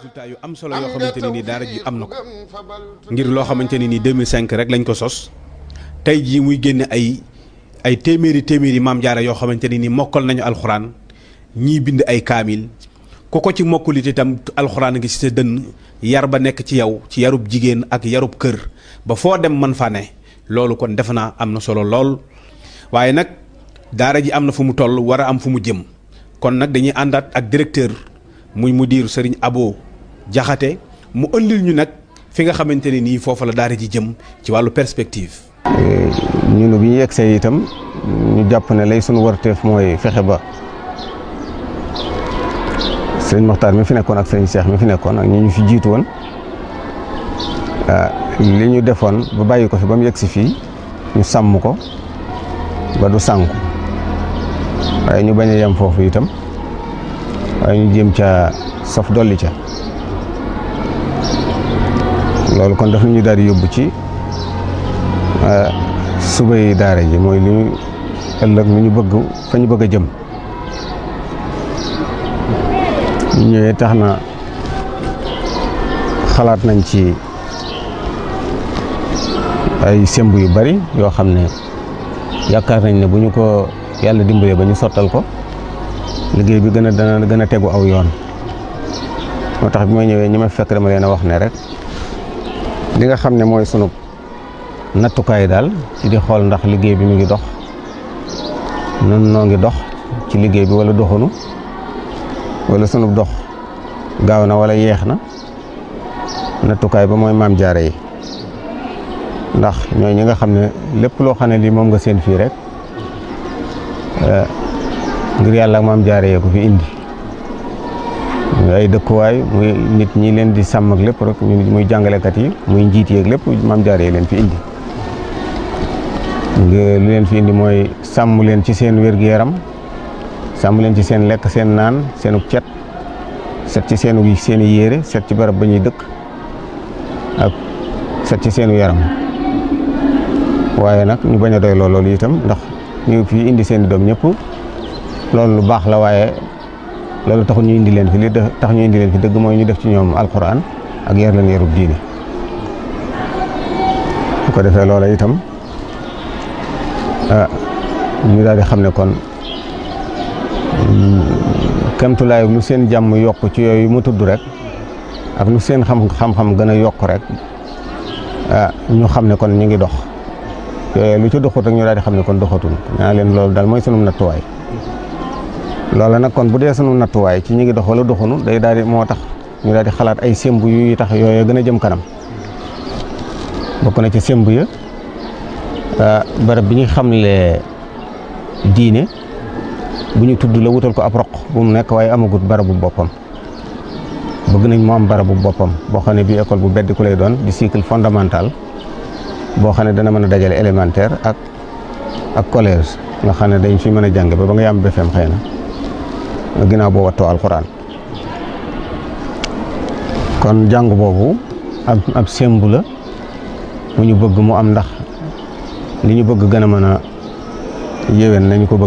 résultat yu am solo yoo xamante ne nii daara ji am na ko ngir loo xamante ne nii 2005 rek lañ ko sos tey jii muy génne ay ay téeméeri téeméeri maam jaara yoo xamante ne nii mokkal nañu alxuraan ñii bind ay kaamil ku ko ci mokkulit itam alxuraan ngi ci sa dënn yar ba nekk ci yow ci yarub jigéen ak yarub kër ba foo dem mën fa ne loolu kon defe naa am na solo lool waaye nag daara ji am na fu mu toll war a am fu mu jëm kon nag dañuy àndaat ak directeur muy mudir Serigne Abo Jaxate mu ëndil ñu nag fi nga xamante ne nii foofa la daara ji jëm ci wàllu perspective. ñun bi ñu yegsee itam ñu jàpp ne lay sunu warteef mooy fexe ba sëriñ Moxtaar mi fi nekkoon ak sëriñ Cheikh mi fi nekkoon ak ñi ñu fi jiitu woon li ñu defoon ba bàyyi ko fi ba mu yegsi fii ñu sàmm ko ba du sànku waaye ñu bañ a yem foofu itam waaye ñu jéem ca saf dolli ca loolu kon daf ñu daal di yóbbu ci subay daara ji mooy li ñu ëllëg lu ñu bëgg fa ñu bëgg a jëm ñu ñëwee tax na xalaat nañ ci ay semb yu bari yoo xam ne yaakaar nañ ne bu ñu ko yàlla dimbalee ba ñu sottal ko liggéey bi gën a dana gën a tegu aw yoon moo tax bi ma ñëwee ñi ma fekk dama leen a wax ne rek li nga xam ne mooy sunu nattukaay daal ci di xool ndax liggéey bi mu ngi dox nun noo ngi dox ci liggéey bi wala doxunu wala sunu dox gaaw na wala yeex na nattukaay ba mooy maam jaare yi ndax ñooy ñi nga xam ne lépp loo xam ne lii moom nga seen fii rek ngir yàlla ak maam jaare yee ko fi indi ay dëkkuwaay muy nit ñi leen di sàmm ak lépp rek muy jàngalekat yi muy njiit yeeg lépp maam jaare yi leen fi indi li leen fi indi mooy sàmm leen ci seen wér-gu-yaram sàmm leen ci seen lekk seen naan seenu cet set ci seenu seeni yére set ci barab ba ñuy dëkk ak set ci seenu yaram waaye nag ñu bañ a doy loolu itam ndax ñu fi indi seen doom ñëpp loolu lu baax la waaye loolu taxul ñu indi leen fi li tax ñu indi leen fi dëgg mooy ñu def ci ñoom alquran ak yar leen yarub diine bu ko defee loola itam ñu daal di xam ne kon kemtulaay lu seen jàmm yokk ci yooyu mu tudd rek ak lu seen xam xam-xam gën a yokk rek ñu xam ne kon ñu ngi dox yooyu lu ci doxut rek ñu daal di xam ne kon doxatul naa leen loolu daal mooy sunu nattuwaay loola nag kon bu dee sunu nattuwaay ci ñu ngi dox wala doxunu day daal di moo tax ñu daal di xalaat ay semb yu tax yooyu gën a jëm kanam bokk na ci semb ya barab bi ñu xamle diine bu ñu tudd la wutal ko ab roq bu mu nekk waaye amagut barabu boppam bëgg nañ mu am barabu boppam boo xam ne bii école bu beddi ku lay doon di cycle fondamental boo xam ne dana mën a dajale élémentaire ak ak collège nga xam ne dañ fi mën a jàng ba ba nga yam BFEM xëy na ginnaaw boo wattoo alxuraan kon jàng boobu ab ab sembu la bu ñu bëgg mu am ndax li ñu bëgg gën a mën a yéwén nañu ko bëgg